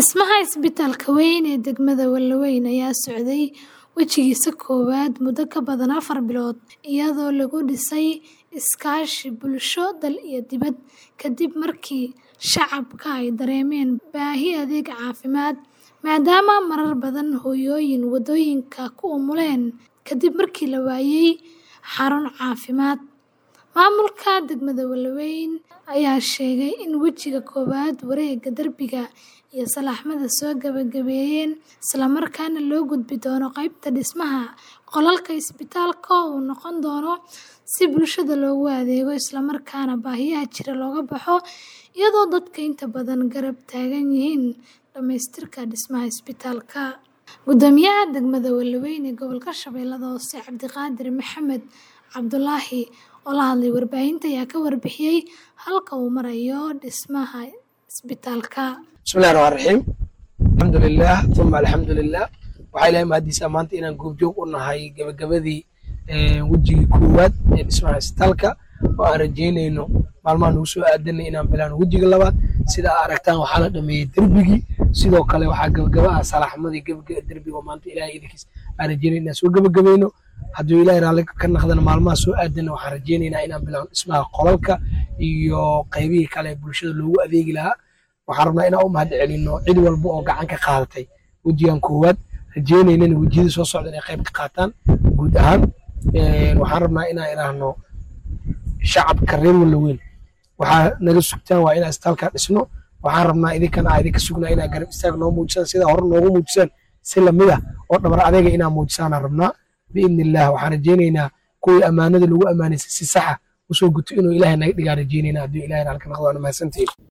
Dhismaha isbitaalka weyn ee degmada Wallaweyn ayaa socday wejigiisa koowaad muddo ka badan afar bilood, iyadoo lagu dhisay iskaashi bulsho dal iyo dibadda, kadib markii shacabka ay dareemeen baahi adeeg caafimaad, maadaama marar badan hooyooyin waddooyinka ku umuleen kadib markii la waayay xarun caafimaad. Maamulka degmada Wallaweyn ayaa sheegay in wejiga koowaad wareegga darbiga iyo salaxmada soo gabagabeeyeen, isla markaana loo gudbi doono qaybta dhismaha qolalka isbitaalka oo uu noqon doono si bulshada loogu adeego isla markaana baahiyaha jira looga baxo, iyadoo dadka inta badan garab taagan yihiin dhamaystirka dhismaha isbitaalka. Guddoomiyaha degmada Wallaweyn ee gobolka Shabeellaha Hoose, Cabdiqaadir Maxamed Cabdulaahi, oo la hadlay warbaahinta, ayaa ka warbixiyay halka uu marayo dhismaha isbitaalka. bismillahi raxmaan raxiim alxamdulilah uma alxamdulilah waxaa ilahay mahadiisa maanta inaan goobjoog u nahay gabagabadii wejigii koowaad ee dhismaha isbitaalka oo aan rajeynayno maalmaha nagu soo aadanay inaan bilaano wejiga labaad sida aa aragtaan waxaa la dhameeyey derbigii sidoo kale waxaa gabagaba ah salaaxmadii derbiga oo maanta ilahay idinkiis aan rajeynay inaan soo gabagabayno hadduu ilahay raalli ka naqdana maalmaha soo aadana waxaan rajeynaynaa inaan bilaano dhismaha qolalka iyo qaybihii kale ee bulshada loogu adeegi lahaa waxaan rabnaa inaan u mahad celino cid walba oo gacan ka qaadatay wejigan koowaad rajeynaynana wejiyada soo socda inay qayb ka qaataan guud ahaan waxaan rabnaa inaan idhaahno shacabka reer Wallaweyn waxaa naga sugtaan waa inaan isbitaalka dhisno waxaan rabnaa idinkana aa idinka sugnaa inaa garab istaag noo muujisaan sida hore noogu muujisaan si lamid ah oo dhabar adayga inaa muujisaanaan rabnaa biidni illah waxaan rajeynaynaa kuwii ammaanada lagu ammaanaysay si saxa usoo guto inuu ilaahay naga dhigaa rajeynaynaa hadduu ilaahay halka naqdo waana mahadsantihiin